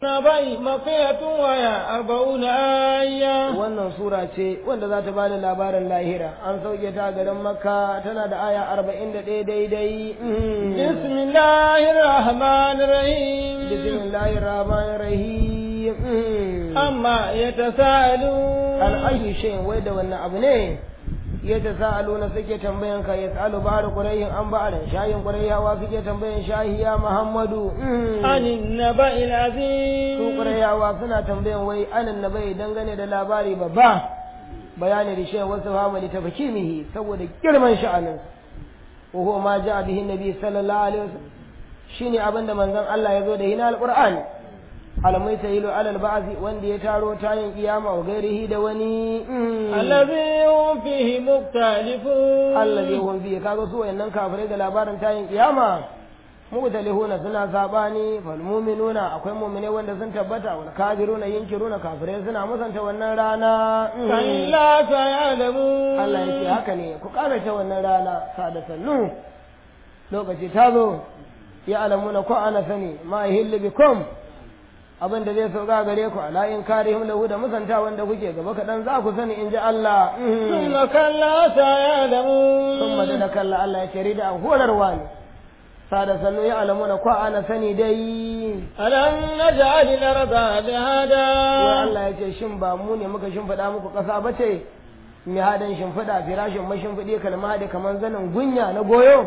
bai mafiyatun waya arba'una ayya wannan sura ce wanda za ta bada labarin lahira an sauke ta garin makka tana da aya arba'in da ɗaya daidai bismillahir rahmanir rahim bismillahir rahmanir rahim amma yatasaalu an ayyu shay'in wai da wannan abu ne yatasaaluna suke tambayan ka yasalu ba'da qurayhin an ba'da shayin qurayhawa suke tambayan shahiya muhammadu anin naba'il azim su qurayhawa suna tambayan wai anan nabai dangane da labari babba bayani da shayin wasu famali ta fakimihi saboda girman sha'anin wa huwa ma ja'a bihi nabi sallallahu alaihi wasallam shine abinda manzon Allah ya zo da hina alqur'ani alamai ta yilo alal ba'azi wanda ya taro tayin kiyama wa gairihi da wani allazi hum fihi muktalifun allazi hum fihi kaga su wayannan kafirai da labarin tayin kiyama mutalihuna suna sabani fal mu'minuna akwai mu'mine wanda sun tabbata wal kafiruna yunkiruna kafirai suna musanta wannan rana kalla ta'lamu Allah yake haka ne ku karace wannan rana sada sannu lokaci ta zo ya alamuna ko ana sani ma yahillu bikum abin da zai sauka gare ku ala in karihim lahu da musanta wanda kuke gaba kaɗan za ku sani in ji Allah thumma kalla ta'lamu thumma da kalla Allah ya ce da horarwa ne sada sannu ya alamuna ko ana sani dai alam naj'al al-arda bihada wai Allah ya ce shin ba mu ne muka shimfiɗa muku ƙasa ba ce mihadan shimfiɗa firashin mashimfiɗi kalma da kaman zanin gunya na goyo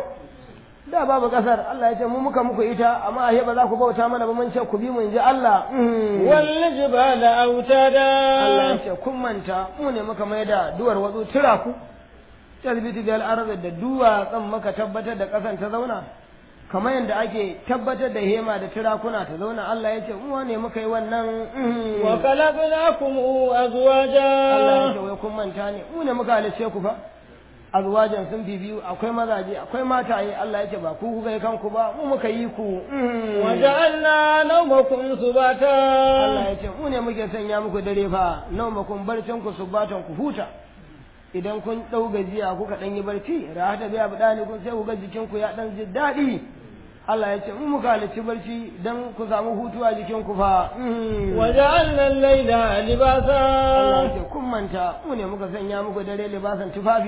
da babu kasar Allah ya ce mu muka muku ita amma a ba za ku bauta mana ba mun ce ku bi mu inji Allah wal jibala autada Allah ya ce kun manta mu ne muka mai da duwar watsu tura ku talbiti bil arz da duwa tsan maka tabbatar da kasan ta zauna kamar yadda ake tabbatar da hema da turakuna ta zauna Allah ya ce mu ne muka yi wannan wa khalaqnakum azwaja Allah ya ce wai kun manta ne mu ne muka halice ku fa azwajan sun fi biyu akwai mazaje akwai mataye Allah ya ce ba ku kuka yi kanku ba mu muka yi ku wa ja'alna nawmakum subata Allah ya ce mu ne muke sanya muku dare fa nawmakum barcin ku subatan ku huta idan kun dau gajiya kuka dan yi barci rahata biya budani kun sai ku ga jikin ku ya dan ji dadi Allah ya ce mu muka halici barci dan ku samu hutu a jikin ku fa wa ja'alna al-layla libasa Allah ya ce kun manta mu ne muka sanya muku dare libasan tufafi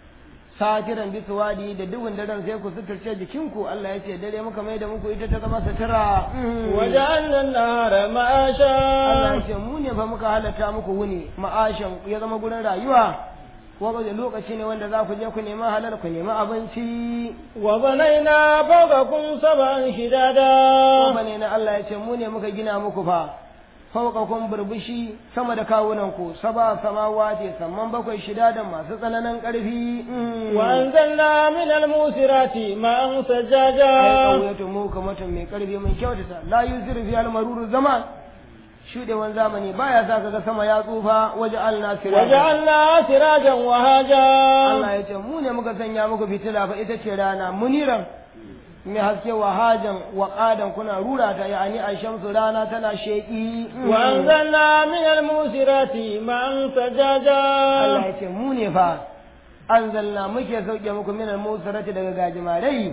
satiran bisu wadi da duhun daren sai ku suturce jikinku Allah ya ce dare muka mai da muku ita ta zama sutura waja'alna an-nahara ma'asha Allah ya ce mu ne fa muka halatta muku wuni ma'ashan ya zama gurin rayuwa wanda lokaci ne wanda za ku je ku nema halal ku nema abinci wa banaina fawqakum sab'an shidada wa banaina Allah ya ce mu ne muka gina muku fa fauƙakun burbushi sama da kawunanku saba samawati samman bakwai shida da masu tsananin ƙarfi wa anzalna min al-musirati ma'an sajjaja ai ƙauyatu mu kamatan mai ƙarfi mun kyautata la yusiru fi al-maruru zaman shudewan zamani baya sa kaga sama ya tsufa waje alna sirajan waja'alna sirajan wa haja Allah ya ce mu ne muka sanya muku fitila fa ita ce rana muniran mai haske wa hajan wa ƙadan kuna rura ta yani a shamsu rana tana sheƙi wa anzalna min al-musirati ma'an sajjaja Allah ya ce mu ne fa anzalna muke sauke muku min al-musirati daga gajimarai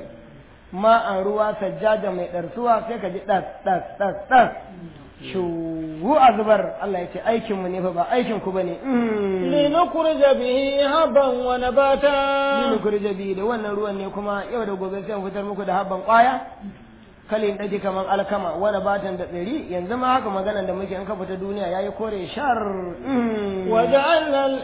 ma an ruwa sajjaja mai ɗarsuwa sai ka ji ɗas ɗas ɗas ɗas shugu a zubar Allah ya ce aikin mu ne fa ba aikin ku bane linukurja bihi habban wa nabata linukurja bihi da wannan ruwan ne kuma yau da gobe sai fitar muku da habban kwaya kalin ɗaji kamar alkama wani batan da tsiri yanzu ma haka maganan da muke an ka fita duniya yayi kore shar waja'alna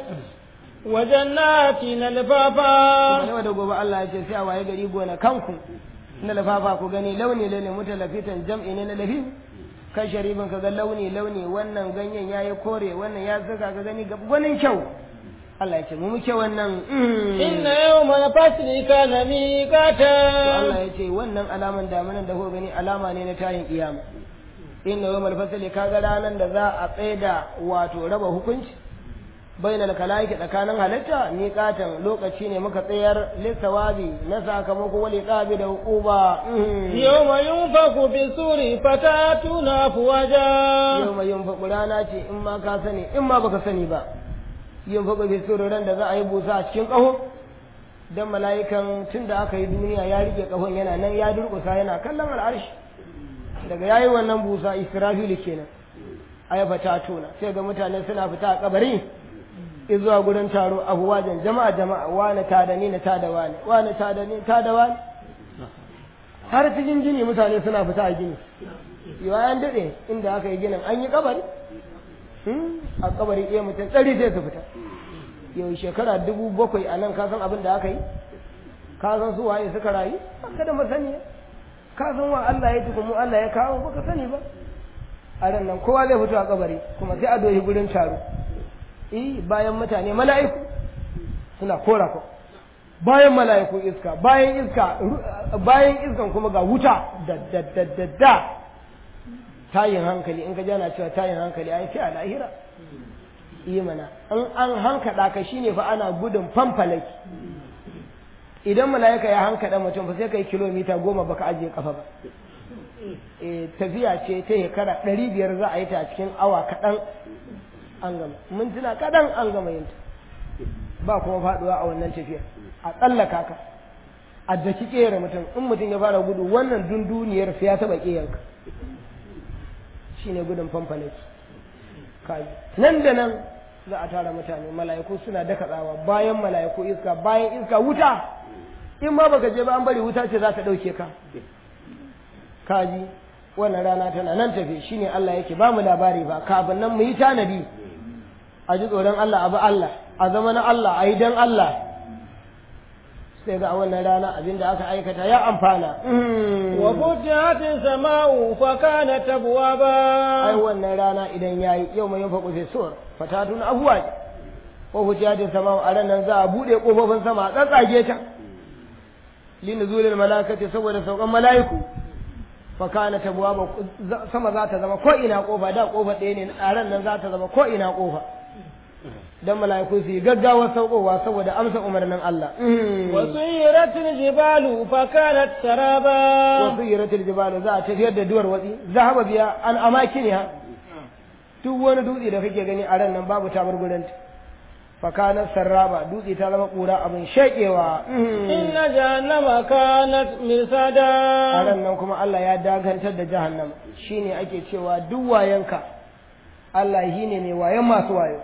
wajannatin alfafa yau da gobe Allah ya ce sai a waye gari gona kanku na lafafa ku gani launi launi mutalafitan jam'i ne na lafi kan sharifin ka ga launi launi wannan ganyen yayi kore wannan ya zuga ka gani gwanin kyau Allah ya ce mu muke wannan inna yawma fasli kana miqata Allah ya ce wannan alaman damunan da kuka gani alama ne na tayin kiyama inna yawmal fasli kaga ranan da za a tsaida wato raba hukunci bainal kalaiki tsakanin halitta miqatan lokaci ne muka tsayar lissawabi na sakamako wali qabi da hukuba yawma yunfaku fi suri fatatuna afwaja yawma yunfaku rana ce in ma ka sani in ma baka sani ba yunfaku fi suri ran da za a yi busa a cikin kaho dan mala'ikan tun da aka yi duniya ya rike kahon yana nan ya durkusa yana kallon al'arshi daga yayi wannan busa israfilu kenan ai fata tuna sai ga mutane suna fita a kabari zuwa gurin taro abuwajen jama'a jama'a wani ta da ni na ta da wani wani ta da ni ta da wani har cikin gini mutane suna fita a gini yawa an daɗe inda aka yi ginin an yi kabari a kabari iya mutum tsari sai su fita yau shekara dubu bakwai a nan kasan abin da aka yi kasan su waye suka rayu ka da masaniya kasan wa Allah ya tukumu Allah ya kawo baka sani ba a ran nan kowa zai fito a kabari kuma sai a doyi gurin taro eh bayan mutane mala'iku suna kora ko bayan mala'iku iska bayan iska bayan iskan kuma ga wuta da da da da da tayin hankali in ka jana cewa tayin hankali ai sai a lahira yi mana in an hankada ka shine fa ana gudun fanfalaki idan mala'ika ya hankada mutum fa sai kai kilomita goma baka ajiye kafa ba e, tafiya ce ta shekara ɗari biyar za a yi ta cikin awa kaɗan an gama mintuna kaɗan an gama yin ta ba kuma faɗuwa a wannan tafiyar a tsallaka ka a daki ƙera mutum in mutum ya fara gudu wannan dunduniyar sai ya taɓa ƙeyanka shine gudun fanfalaki kaji nan da nan za a tara mutane mala'iku suna daka tsawa bayan mala'iku iska bayan iska wuta in ma baka je ba an bari wuta ce za ta ɗauke ka kaji wannan rana tana nan tafe shine Allah yake ba mu labari ba kafin nan mu yi tanadi a ji tsoron Allah abu Allah a zama na Allah a yi don Allah sai ga a wannan rana abinda aka aikata ya amfana wa futihatis sama'u fa kanat abwaba ai wannan rana idan yayi yau mai yin faƙo sai suwar fatatun abuwa wa futihatis sama'u a ranar za a buɗe ƙofofin sama a tsatsage ta linuzulil malakati saboda saukan mala'iku fakana ta buwa sama za ta zama ko ina kofa da kofa ɗaya ne a ran nan za ta zama ko ina kofa dan mala'iku su yi gaggawa saukowa saboda amsa umarnin Allah wa suyiratil jibalu fakanat saraba wa suyiratil jibalu za a tafiyar da duwar watsi zahaba biya an amakiniha duk wani dutse da kake gani a ran nan babu tabar gurinta فكانت سرابا دوتي تلما قورا أبن شيئوا إن جهنم كانت مرصادا أنا نكم الله يا داغن تد جهنم شيني أكي cewa duk wayanka Allah shine mai wayan masu wayo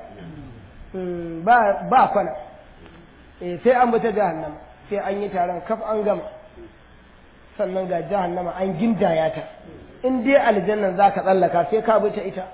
ba ba kwana eh sai an bata jahannama sai an yi taron kaf an gama sannan ga jahannama an gindaya ta in dai aljannan zaka tsallaka sai ka bi ta ita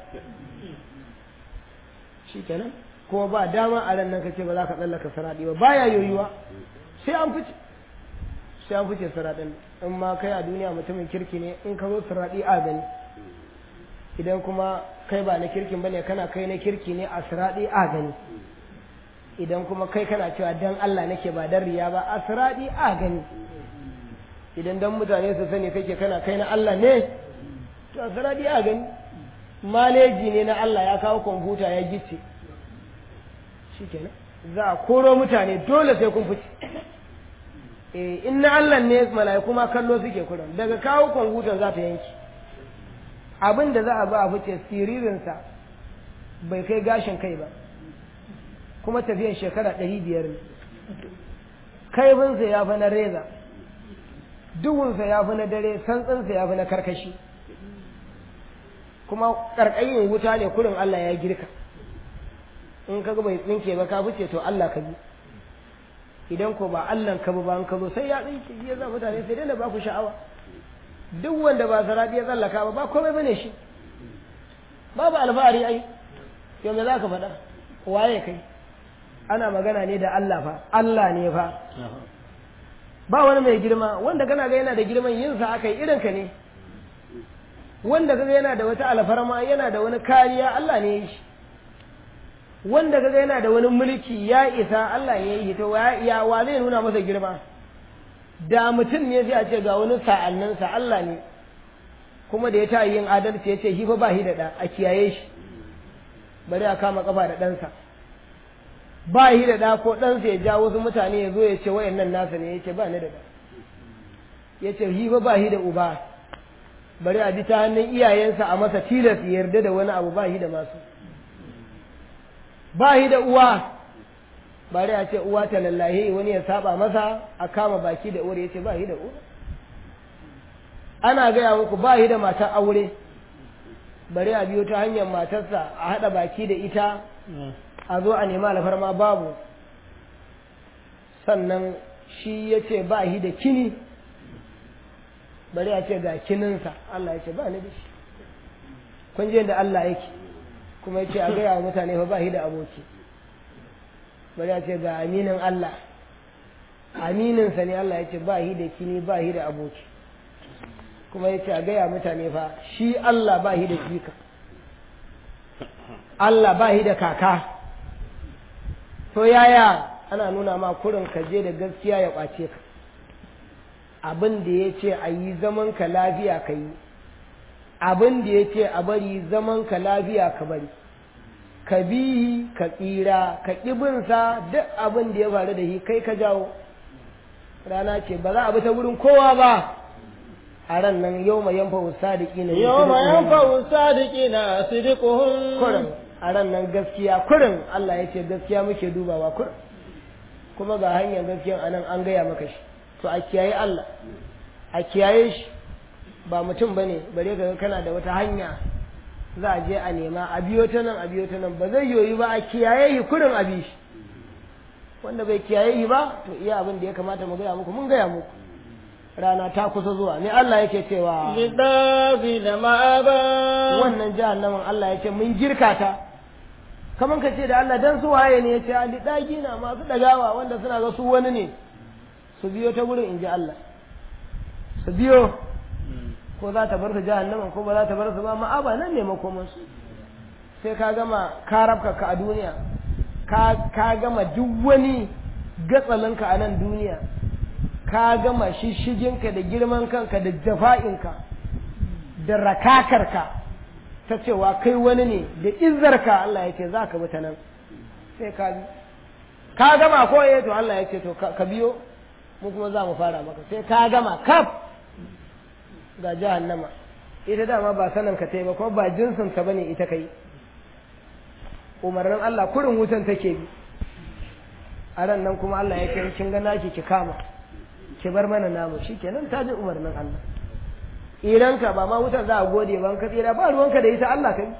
shikenan kuma ba dama a ran nan kace ba za ka tsallaka saradi ba baya yoyuwa sai an fice sai an fice saradin in ma kai a duniya mutumin kirki ne in ka zo saradi a gani idan kuma kai ba na kirkin bane kana kai na kirki ne a saradi a gani idan kuma kai kana cewa dan Allah nake ba dan riya ba a saradi a gani idan dan mutane su sani kake kana kai na Allah ne to a saradi a gani maleji ne na Allah ya kawo kwamfuta ya gice shikenan za a koro mutane dole sai kun fice eh in na Allah ne mala'iku ma kallo suke kuran daga kawo kwamfutar za ta yanki abin da za a ba a fice siririnsa bai kai gashin kai ba kuma tafiyan shekara ɗari biyar ne kaifinsa ya fi na reza duhunsa ya fi na dare santsinsa ya fi na karkashi kuma ƙarƙayin wuta ne kurin Allah ya girka in ka ga bai tsinke ba ka fice to Allah ka bi idan ko ba Allah ka bi ba an ka zo sai ya tsinke ya za mutane sai dai ba ku sha'awa duk wanda ba saradi ya tsallaka ba ba komai bane shi babu alfahari ai yau me za ka faɗa waye kai ana magana ne da Allah fa Allah ne fa ba wani mai girma wanda kana ga yana da girman yin sa aka yi irin ka ne wanda kaga yana da wata alfarma yana da wani kariya Allah ne ya yi shi wanda kaga yana da wani mulki ya isa Allah ya yi to ya wa zai nuna masa girma da mutum ne zai a ce ga wani sa'anninsa Allah ne kuma da ya ta yin adalci ya ce shi fa ba shi da ɗa a kiyaye shi bari a kama kafa da ɗansa ba shi da ɗa ko ɗansa ya ja wasu mutane ya zo ya ce wayannan nasa ne ya ce ba ni da ɗa ya ce shi fa ba shi da uba bari a bi ta hannun iyayensa a masa tilas ya yarda da wani abu ba shi da masu ba shi da uwa bari a ce uwa ta lallahe wani ya saba masa a kama baki da uwar ya ce ba shi da uwa ana gaya muku ba shi da matar aure bari a biyo ta hanyar matarsa a haɗa baki da ita a zo a nema alfarma babu sannan shi ya ce ba shi da kini bari a ce ga kininsa Allah ya ce ba ni da shi kun je da Allah yake kuma ya ce a gaya wa mutane fa ba shi da aboki bari a ce ga aminin Allah amininsa ne Allah ya ce ba shi da kini ba shi da aboki kuma ya ce a gaya mutane fa shi Allah ba shi da jika Allah ba shi da kaka to yaya ana nuna ma kurin ka je da gaskiya ya ƙwace ka abin da ya ce a yi zaman ka lafiya ka yi abin da ya ce a bari zaman ka lafiya ka bari ka bi ka tsira ka ƙibinsa duk abin da ya faru da shi kai ka jawo rana ce ba za a bi ta wurin kowa ba a ran nan yau mai yanfa sadiki na yau mai yanfa sadiki na sidikuhun kurin a ran nan gaskiya kurin Allah ya ce gaskiya muke dubawa kurin kuma ga hanyar gaskiyan a nan an gaya maka shi to a kiyaye Allah a kiyaye shi ba mutum bane bare ka kana da wata hanya za a je a nema a biyo ta nan a biyo ta nan ba zai yoyi ba a kiyaye shi kurin a bi shi wanda bai kiyaye shi ba to iya abin da ya kamata mu gaya muku mun gaya muku rana ta kusa zuwa ne Allah yake cewa lidabi da ma'aba wannan jahannamin Allah yake mun girka ta kaman ka ce da Allah dan su waye ne yace ali dagi na masu dagawa wanda suna ga su wani ne su biyo ta gurin inji Allah su biyo ko za ta bar su jahannamin ko ba za ta bar su ba ma'aba nan ne makoman su sai ka gama ka rabka ka a duniya ka gama duk wani gatsalinka a nan duniya ka gama shishiginka da girman kanka da jafa'inka da rakakarka ta cewa kai wani ne da izzarka Allah ya ce za ka bi ta nan sai ka bi ka gama ko eh to Allah ya ce to ka biyo mu kuma za mu fara maka sai ka gama kaf ga jahannama ita dama ba sanan ka tai ba kuma ba jinsin ta bane ita kai umarnin Allah kurin wutan take bi a ran nan kuma Allah ya ce kin ga naki ki kama ki bar mana namu shikenan ta ji umarnin Allah idan ka ba ma wutar za a gode ban ka tsira ba ruwanka da ita Allah kai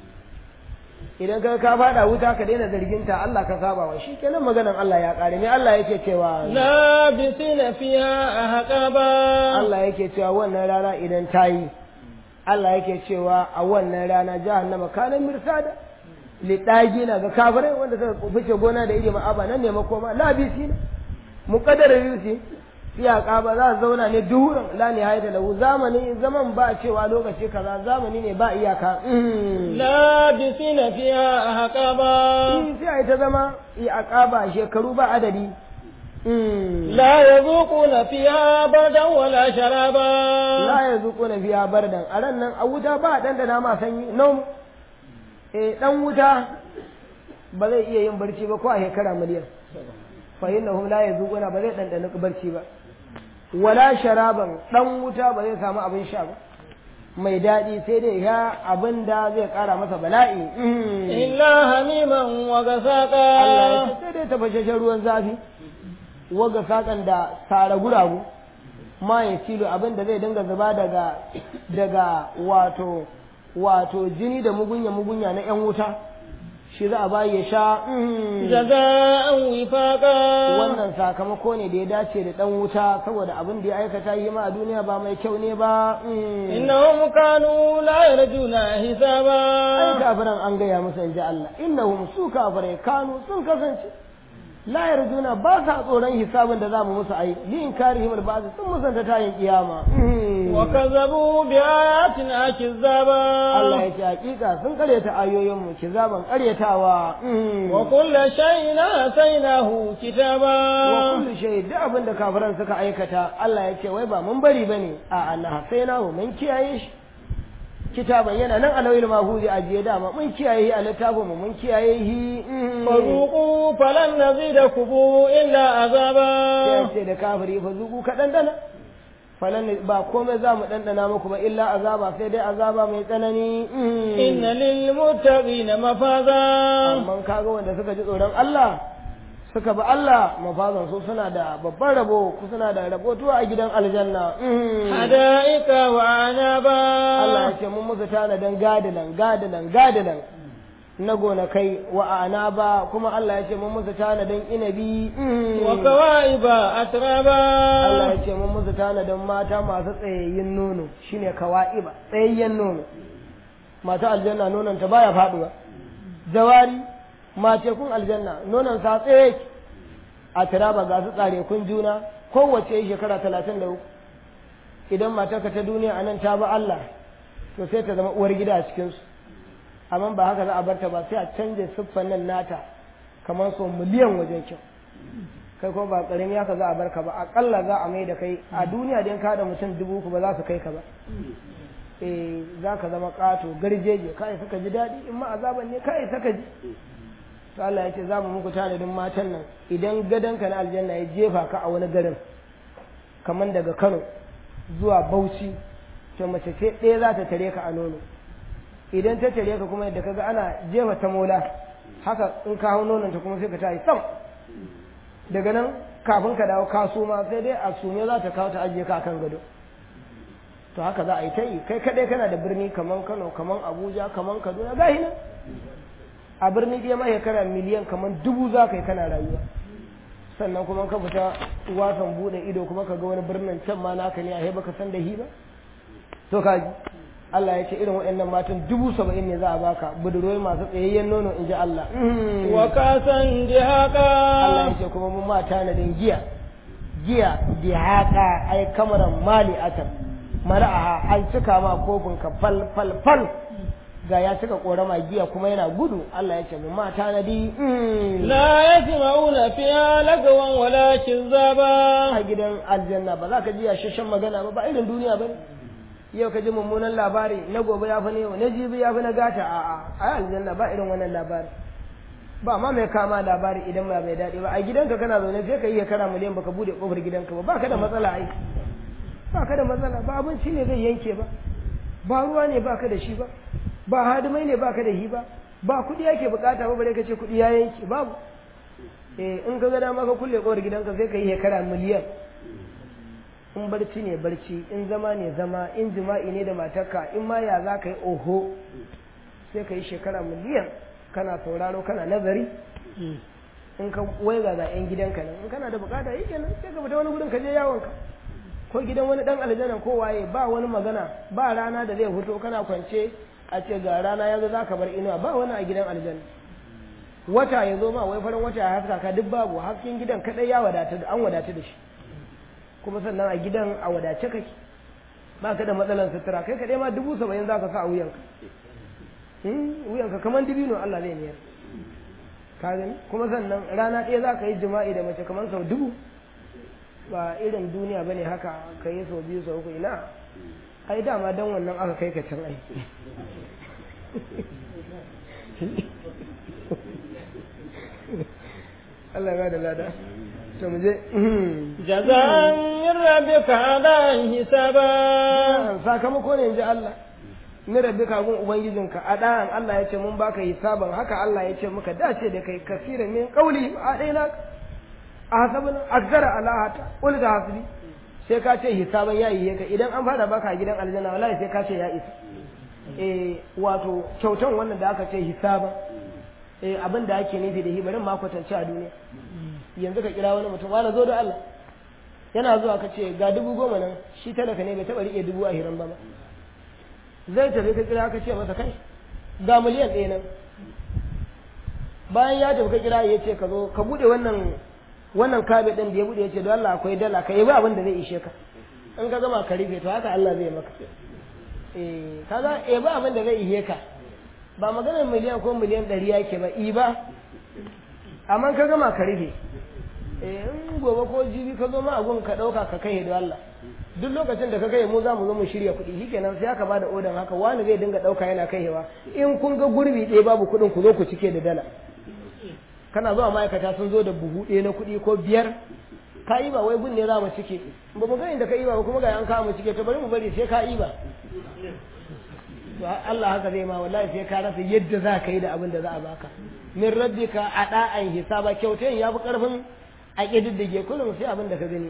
idan ka ka fada wuta ka daina zargin ta Allah ka saba wa shikenan maganan Allah ya kare me Allah yake cewa la bisina fiha ahqaba Allah yake cewa wannan rana idan ta yi Allah yake cewa a wannan rana jahannama kana mirsada liɗagi na ga kafirai wanda suka fice gona da iri ma'aba nan ne makoma labisi ne muqaddara yusi fiya ba za su zauna ne duhuran la nihayata lahu zamani zaman ba cewa lokaci kaza zamani ne ba iyaka labisina fiha ahqaba in sai ai ta zama i aqaba shekaru ba adadi la yazuquna fiha bardan wala sharaba la yazuquna fiha bardan a ran nan a wuta ba dandana ma sanyi nom eh dan wuta ba zai iya yin barci ba ko a shekara miliyan fa innahum la yazuquna ba zai dandana barci ba wala sharaban dan wuta ba zai samu abin sha ba mai daɗi sai dai ya abin da zai ƙara masa bala'i illa hamiman wa gasaqa Allah ya sai dai tafashashen ruwan zafi waga saƙan da sara guragu ma ya tilo abin da zai dinga zuba daga daga wato wato jini da mugunya mugunya na yan wuta shi za a bayi ya sha jaza'an wifaqa wannan sakamako ne da ya dace da dan wuta saboda abin da ya aikata yi ma a duniya ba mai kyau ne ba innahum kanu la yarjuna hisaba ai kafiran an gaya musu in ji Allah innahum su kafirai kanu sun kasance la yarjuna ba sa tsoron hisabin da zamu musu ai li inkarihim al sun musanta tayin kiyama wa kazzabu bi ayatina kizzaba Allah ya ce hakika sun karyata ayoyin mu kizaban karyatawa wa kullu shay'in atainahu kitaba wa kullu shay duk abin da kafiran suka aikata Allah ya ce wai ba mun bari bane a Allah hasainahu mun kiyaye shi kitaban yana nan alawil mahuzi ajiye dama mun kiyaye a littafin mu mun kiyaye shi fazuqu falan nazidakum illa azaba sai ce da kafiri fazuqu ka dandana falan ba komai za mu dandana muku ba illa azaba sai dai azaba mai tsanani inna lil muttaqina mafaza amma kaga wanda suka ji tsoron Allah suka bi Allah mafazan su suna da babban rabo ku suna da rabo tuwa a gidan aljanna hada'ika wa anaba Allah ya ce mun musu tanadin gadilan gadilan gadilan na gonakai wa anaba kuma Allah ya ce mun musu tanadin inabi wa kawaiba atraba Allah ya ce mun musu tanadin mata masu tsayayyen nono shine kawaiba tsayayyen nono mata aljanna nonon ta baya faduwa jawari mace kun aljanna nonon sa tsaye a tiraba ga su tsare kun juna kowace shekara talatin da uku idan matarka ta duniya a nan ta ba Allah to sai ta zama uwar gida a cikinsu amma ba haka za a barta ba sai a canja siffan nan nata kamar so miliyan wajen kyau kai ko ba ƙarami haka za a barka ba aƙalla za a mai da kai a duniya da ka da mutum dubu uku ba za su kai ka ba eh za ka zama ƙato garjeje ka isa ka ji daɗi in ma azaban ne ka isa ka ji to Allah ya ce za mu muku tanadin matan nan idan gadonka na aljanna ya jefa ka a wani garin kamar daga Kano zuwa Bauchi to mace ce ɗaya za ta tare ka a nono idan ta tare ka kuma yadda kaga ana jefa ta mola haka in ka hau nonon ta kuma sai ka tayi sam daga nan kafin ka dawo ka suma sai dai a sume za ta kawo ta ajiye ka akan gado to haka za a yi ta yi kai kaɗai kana da birni kaman Kano kaman Abuja kaman Kaduna gahi nan a birni ɗaya mai shekara miliyan kamar dubu za ka yi kana rayuwa sannan kuma ka fita wasan buɗe ido kuma ka ga wani birnin can ma naka ne a baka san da hi ba to ka ji Allah ya ce irin waɗannan matan dubu saba'in ne za a baka budurwai masu tsayayyen nono in ji Allah wa kasan dihaka Allah ya ce kuma mun mata na din giya giya dihaka ai kamaran mali atan mara'aha an cika ma kofin ka fal fal fal ga ya cika korama giya kuma yana gudu Allah ya ce mu mata na di la yasma'una fiha lagawan wala kizaba a gidan aljanna ba za ka ji yashashen magana ba ba irin duniya ba yau ka ji mummunan labari na gobe ya fi na yau na jibi ya fi na gata a a a aljanna ba irin wannan labari ba ma mai kama labari idan ba mai daɗi ba a gidanka kana zaune sai ka yi kara miliyan baka bude kofar gidanka ba ba ka da matsala ai ba ka da matsala ba abinci ne zai yanke ba ba ruwa ne ba ka da shi ba ba hadimai ne baka da hi ba ba kuɗi yake bukata ba bare ka ce kuɗi ya yanke babu eh in ka ga dama ka kulle kowar gidanka sai ka yi hekara miliyan in barci ne barci in zama ne zama in jima'i ne da matarka in ma ya za ka yi oho sai ka yi shekara miliyan kana sauraro kana nazari in ka waiga ga 'yan gidanka nan in kana da bukata yi kenan sai ka fita wani gudun ka je yawonka ko gidan wani dan aljanna ko waye ba wani magana ba rana da zai fito kana kwance a ce ga rana yanzu za ka bar inuwa ba wani a gidan aljanna wata ya zo ma wai farin wata ya haska ka duk babu hasken gidan kadai ya wadata an wadata da shi kuma sannan a gidan a wadace kake ba ka da matsalan sutura kai kadai ma dubu saba'in za ka sa a wuyanka wuyanka kamar dibino Allah zai niyar ka gani kuma sannan rana ɗaya za ka yi jima'i da mace kamar sau dubu ba irin duniya bane haka ka yi sau biyu sau uku ina ai dama dan wannan aka kai ka can ai Allah ya da lada to mu je jazan min rabbika adan hisaba sakamako ne inji Allah min rabbika gun ubangijinka adan Allah ya ce mun baka hisaban haka Allah ya ce muka dace da kai kasira min qauli a daina ahsabun akzara ala hata qul da hasbi sai ka ce hisaban ya yi ka idan an fara baka gidan aljanna wallahi sai ka ce ya isa eh wato kyautan wannan da aka ce hisaban eh abin da ake nufi da hibarin ma kwatance a duniya yanzu ka kira wani mutum wani zo da Allah yana zuwa ka ce ga dubu goma nan shi talaka ne bai taɓa riƙe dubu a hiran ba ba zai tafi ka kira ka ce masa kai ga miliyan ɗaya nan bayan ya tafi ka kira ya ce ka zo ka buɗe wannan wannan kabe ɗin da ya buɗe ya ce don Allah akwai dala ka yi ba abin da zai ishe ka in ka gama ka rufe to haka Allah zai maka eh kaga eh ba abin da zai ishe ka ba maganar miliyan ko miliyan ɗari yake ba i ba amma ka gama ka rufe in gobe ko jibi ka zo ma a gun ka ɗauka ka kai da Allah duk lokacin da ka kai mu za mu zo mu shirya kuɗi shikenan sai aka bada odan haka wani zai dinga ɗauka yana kaiwa in kun ga gurbi ɗaya babu kuɗin ku zo ku cike da dala kana zuwa ma'aikata sun zo da buhu ɗaya na kuɗi ko biyar ka yi ba wai gun ne za mu cike ba mu ga inda ka yi ba kuma ga an kawo mu cike to bari mu bari sai ka yi ba to Allah haka zai ma wallahi sai ka rasa yadda za ka yi da abin da za a baka min rabbika ada'an hisaba kyautai ya fi karfin a ƙididdige kullum sai abin da ka gani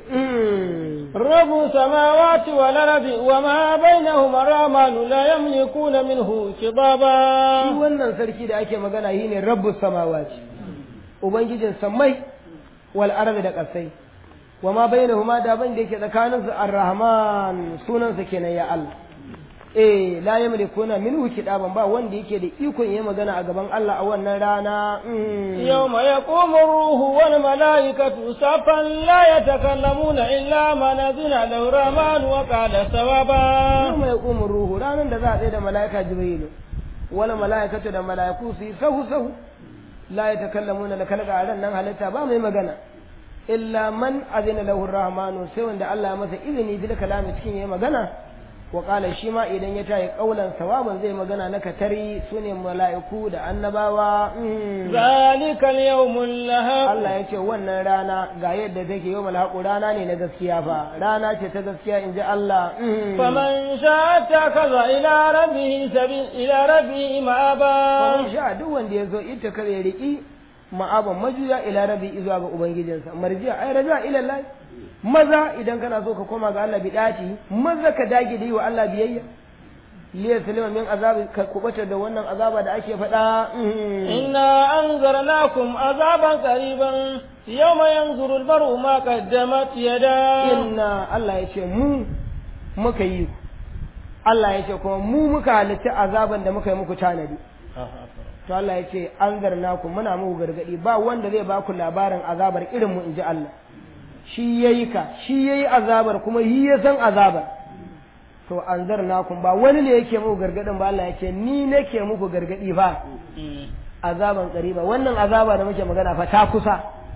رب السماوات والأرض وما بينهما الرحمن لا يملكون منه خطابا shi wannan sarki da ake magana shi ne rabbus samawati ubangijin sammai wal ardi da ƙasai wa ma bainahuma da ban da yake tsakanin su ar-rahman sunansa kenan ya Allah eh la yamlikuna minhu kidaban ba wanda yake da ikon yayi magana a gaban Allah a wannan rana يوم يقوم الروح والملائكة صفا لا يتكلمون إلا من أذن له الرحمن وقال ثوابا yawma yaqumu ruhu ranan da za a tsaye da malaika jibrilu wala malaikatu da malaiku su yi sahu sahu la yatakallamuna da kalga a ran nan halitta ba mai magana illa man azina lahu rahmanu sai wanda Allah ya masa izini bil kalami cikin yayi magana wa qala shi ma idan ya tayi kaulan sawaban zai magana na katari sune mala'iku da annabawa mm. ذلك اليوم اللهب Allah ya ce wannan rana ga yadda take yau malhaƙu rana ne na gaskiya fa rana ce ta gaskiya in ji Allah mm. فمن شاء اتخذ إلى ربه سبيل إلى ربه مآبا Faman sha duk wanda ya zo ita kare ya riƙi ma'aban majuya ila rabi zuwa ga ubangijinsa marjiya ai raja ila Allah maza idan kana so ka koma ga Allah bidati maza ka dage da yi wa Allah biyayya liya salima min azabi ka kubata da wannan azaba da ake faɗa mm. إنا أنذرناكم عذابا قريبا يوم ينظر المرء ما قدمت يداه inna Allah ya ce mu muka yi ku Allah ya ce kuma mu muka halitta azaban da muka yi muku tanadi to Allah ya ce an zarna ku muna muku gargadi ba wanda zai baku labarin azabar irin mu inji Allah shi yayi ka shi yayi azabar kuma yi ya san azabar to an zarna ku ba wani ne yake muku gargadin ba Allah ya ce ni nake muku gargadi fa azaban qariba wannan azaba da muke magana fa ta kusa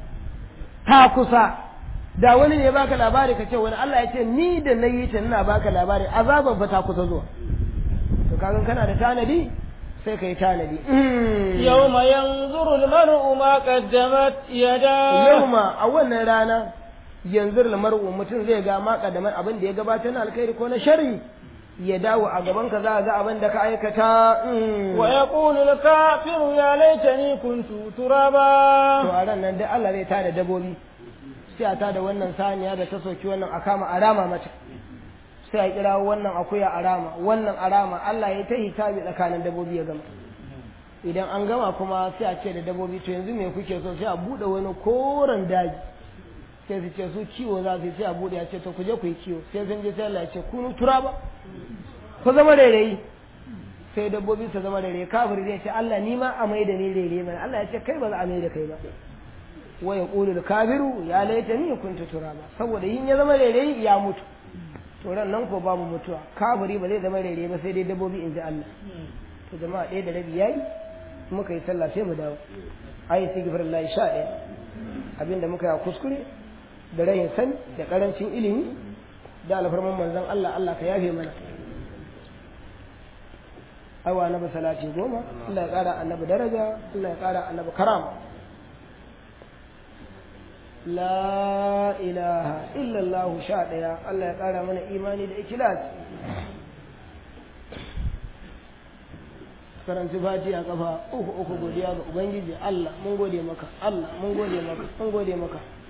ta kusa da wani ne baka labari ka ce wani Allah ya ce ni da na yi ta ina baka labari azaban fa ta kusa zuwa to kagan kana da tanadi sai ka yi tanadi يوم ينظر المرء ما قدمت يداه yauma a wannan rana yanzu mar'u mutum zai ga ma kadaman abin da ya gabatar na alkhairi ko na sharri ya dawo a gaban ka za ga abin da ka aikata mm. ويقول الكافر يا ليتني كنت to ترابا a ran nan dai Allah zai tada dabobi sai a tada wannan saniya da ta soki wannan a kama a rama mata sai a kira wannan akuya a rama wannan a rama Allah ya ta hisabi tsakanin dabobi ya gama idan an gama kuma sai a ce da dabobi to yanzu me kuke so sai a bude wani koren daji sai su ce su kiwo za su yi sai a bude ya ce to ku je ku yi kiwo sai sun je sai Allah ya ce kunu turaba ku zama rairayi sai dabbobi su zama rairayi kafiri zai ce Allah ni ma a mai da ni rairayi mana Allah ya ce kai ba za a mai da kai ba wa yaqulu al-kafiru ya laitani kuntu turaba saboda yin ya zama rairayi ya mutu to ran nan ko babu mutuwa kafiri ba zai zama rairayi ba sai dai dabbobi in ji Allah to jama'a ɗaya da rabi yayi muka yi sallah sai mu dawo ayi sigifar sha ɗaya abinda muka yi a kuskure da rayin sani da karancin ilimi da alfarman manzon Allah Allah ka yafe mana awa annabi salati goma Allah ya kara annabi daraja Allah ya kara annabi karama la ilaha illallah sha ɗaya Allah ya kara mana imani da ikilas karanci fati a kafa uku uku godiya ga ubangiji Allah mun gode maka Allah mun gode maka mun gode maka